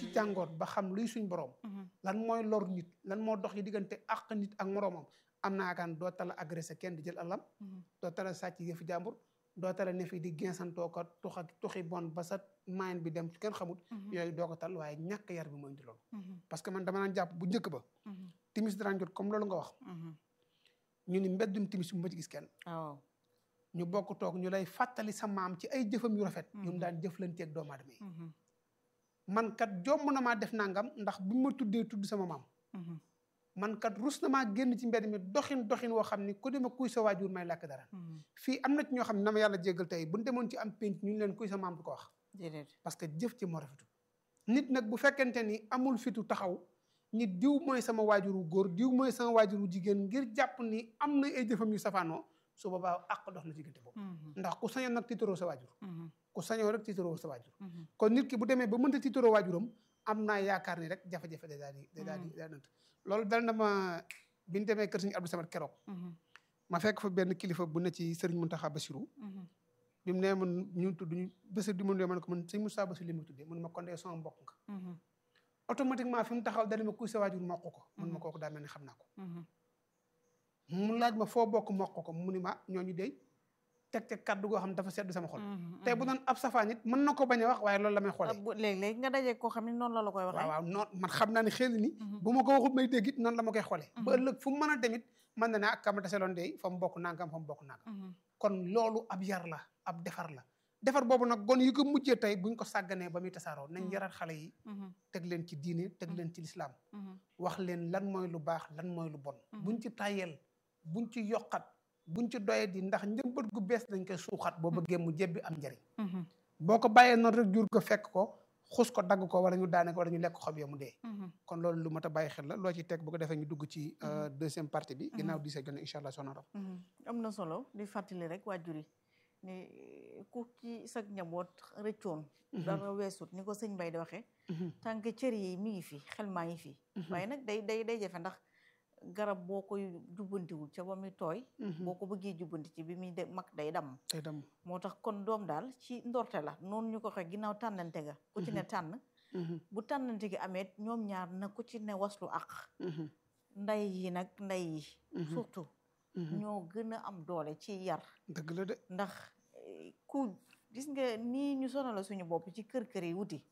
jàngoot ba xam luy suñ borom lan mooy lor nit lan moo dox yi diggante àq nit ak moroomam am naa yaakaar doo tala agressé kenn di jël alam doo tala sàcc yëfi jàmbur doo tala ne fi di gensantoo ko tux ak tuxi bon ba sa mayen bi dem kenn xamut yooyu doo ko tal waaye ñàkk yar bi mooy indi loolu parce que man dama naan jàpp bu njëkk ba timis daan jot comme loolu nga wax ñu ni mbeddum timis bu ma ci gis kenn waaw ñu bokk toog ñu lay fàttali sa maam ci ay jëfam yu rafet yu mu daan jëflanteeg doomu aadama yi man kat jomm na maa def nangam ndax bu ma tuddee tudd sama maam man kat rus na maa génn ci mbedd mi doxin doxin woo xam ni ku dema kuy sa waajur may làkk dara fii am na ci ñoo xam ne na ma yàlla jéggal tey bu ñu demoon ci am pénc ñu leen kuy sa maam du ko wax déedéet parce que jëf ci moo rafetu nit nag bu fekkente ni amul fitu taxaw nit diw mooy sama waajuru góor diw mooy sama waajuru jigéen ngir jàpp ni am na ay jëfam yu safaanoo su boobaa àq dox na diggante boobu ndax ku sañoon nag tiitaroo sa waajur ku sañoo rek tiitaroo sa waajur kon nit ki bu demee ba mënta tiitaroo waajuram am naa yaakaar ni rek jafe-jafe day daal di day daal di daal di loolu dal na ma bi ñu demee kër Sëriñ Abdou Samad keroog ma fekk fa benn kilifa bu ne ci Sëriñ Muntaxa Basiru bi mu nee man ñu tudd ñu bés di mun dee man ko man sëñ Moussa Basiru li mu tuddee mun ma kon dee sama mbokk nga automatiquement fi mu taxaw dana ma kuy sa waajur mokk ko mun ma kooku daa mel ni xam naa ko mu laaj ma foo bokk mokk ko mu ni ma ñooñu dey teg teg kàddu goo xam ne dafa sedd sama xol tey bu doon ab safaan nit mën na ko bañ a wax waaye loolu la may xoolee léeg-léeg nga daje koo xam ne noonu la la koy waxee waaw waaw noonu man xam naa ne xel ni bu ma ko waxut may dégg it noonu la ma koy xoolee ba ëllëg fu mu mën a demit mën na ne ak kama taseloon dey fa mu bokk nangam fa mu bokk nangam kon loolu ab yar la ab defar la defar boobu nag gon yi ko mujjee tey buñ ko sàgganee ba muy tasaaroo nañ yaraat xale yi teg leen ci diine teg leen ci lislaam wax leen lan mooy lu baax lan mooy lu bon buñ ci tayel buñ ci yokkat buñ ci doye di ndax njëmbat gu bees dañ koy suuxat boo bëggee mu jebbi am njariñ boo ko bàyyee noonu rek jur ko fekk ko xus ko dagg ko wala ñu daane ko wala ñu lekk xob ya mu dee kon loolu lu mat a bàyyi xel la loo ci teg bu ko defee ñu dugg ci deuxième partie bi ginnaaw di see jone incha allah soxna Rab am na solo di fàttali rek waajur yi ni ku ci sag njaboot rëccoon dara weesut ni ko sëñ Bay di waxee tànk cër yi mi ngi fi xel maa ngi fi waaye nag day day day jafe ndax garab boo koy jubbantiwul ca ba muy tooy boo ko bëggee jubbanti ci bi muy de mag day dam day dam moo tax kon doom daal ci ndorte la noonu ñu ko waxee ginnaaw tànnante ga ku ci ne tànn bu tànnante gi amee ñoom ñaar na ku ci ne waslu ak nday yi nag nday yi surtout ñoo gën a am doole ci yar dëgg la de ndax ku gis nga nii ñu sonal suñu bopp ci kër kër yi wuti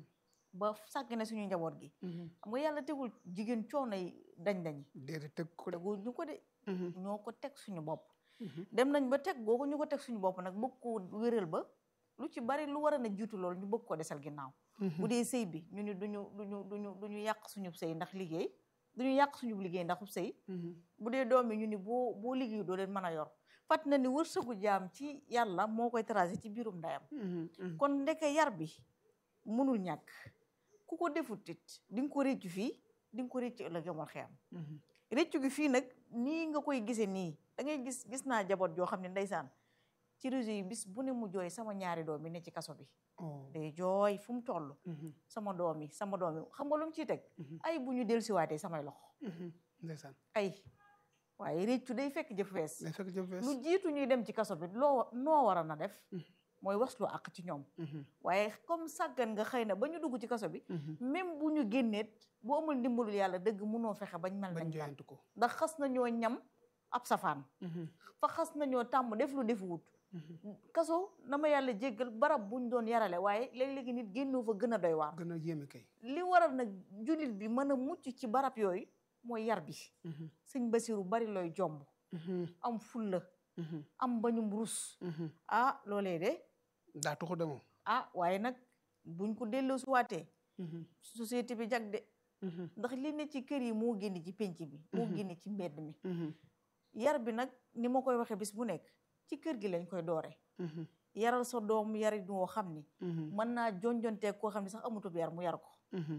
ba sàgg ne suñu njaboot gi xam nga yàlla tegul jigéen coono yi dañ-dañ déedéet teg ko de tegul ñu ko de ñoo ko teg suñu bopp dem nañ ba teg googu ñu ko teg suñu bopp nag bëgg ko wéral ba lu ci bari lu war a na jiitu loolu ñu bëgg ko desal ginnaaw bu dee sëy bi ñu ni duñu duñu duñu duñu yàq suñu sëy ndax liggéey duñu yàq suñu liggéey ndax sëy bu dee doom yi ñu ni boo boo liggéey doo leen mën a yor fàtt na ni wërsëgu jaam ci yàlla moo koy tracé ci biirum ndeyam kon ndeke yar bi mënul ñàkk ku ko defut it di nga ko réccu fii di nga ko réccu ëllëg yomal xeyam réccu gi fii nag nii nga koy gisee nii da ngay gis gis naa jaboot joo xam ne ndeysaan ci réseau yi bis bu ne mu jooy sama ñaari doom yi ne ci kaso bi day jooy fu mu toll sama doom yi sama doom yi xam nga lu mu ciy teg ay bu ñu del siwaatee samay loxo ndeysaan ay waaye réccu day fekk jëf fees day fekk jëf fees lu jiitu ñuy dem ci kaso bi loo noo war a na def mooy waslu àq ci ñoom waaye comme sàggan nga xëy na ba ñu dugg ci kaso bi même bu ñu génneet bu amul ndimbalul yàlla dëgg mënoo fexe bañ mel nañ mel ko ndax xas nañoo ñam ab safaan fa xas nañoo tàmm def lu defu wut kaso na ma yàlla jéggal barab buñ doon yarale waaye léeg-léegi nit génnoo fa gën a doy waar gën a yéeme kay li waral nag jullit bi mën a mucc ci barab yooyu mooy yar bi sëñ Basiru bari looy jomb am fulla am bañum rus ah loolee de daa tuxu de moom ah waaye nag buñ ko delloo suwaatee société bi jag de ndax li ne ci kër yi moo génn ci penc bi moo génn ci mbedd mi yar bi nag ni ma koy waxee bis bu nekk ci kër gi lañ koy doore yaral sa doom yari woo xam ni mën naa jonjonteeg koo xam ne sax amutub yar mu yar ko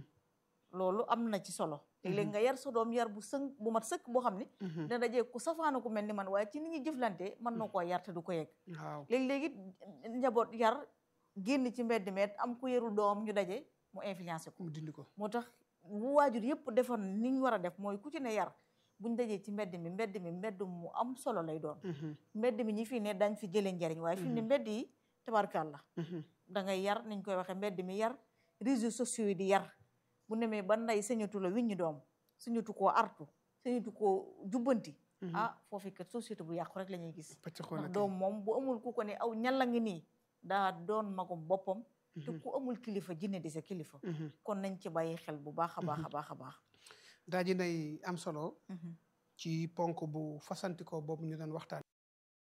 loolu am na ci solo léeg-léeg nga yar sa doom yar bu sënk bu mat sëkk boo xam ni dina dajee ku safaana ku mel ni man waaye ci nit ñi jëflante mën na koo yar te du ko yegg waaw léeg-léegi njaboot yar génn ci mbedd meet am ku yarul doom ñu daje mu influencé ko mu dindi ko moo tax bu waajur yëpp defoon ni ñu war a def mooy ku ci ne yar buñ dajee ci mbedd mi mbedd mi mbedd mu am solo lay doon mbedd mi ñi fii ne dañ fi jëlee njariñ waaye fi ne mbedd yi tabarkàlla da ngay yar niñ koy waxee mbedd mi yar réseaux sociaux yi di yar bu nemee ba nday sañatu la wiññi doom sañatu koo artu sañatu koo jubbanti ah foofu kat société bu yàqu rek la ñuy gis ndax doom moom bu amul ku ko ne aw ñalla ngi nii daa doon magum boppam te ku amul kilifa jinne di sa kilifa kon nañ ci bàyyi xel bu baax a baax a baax a baax daa ji nay am solo ci ponk bu fasantikoo boobu ñu doon waxtaan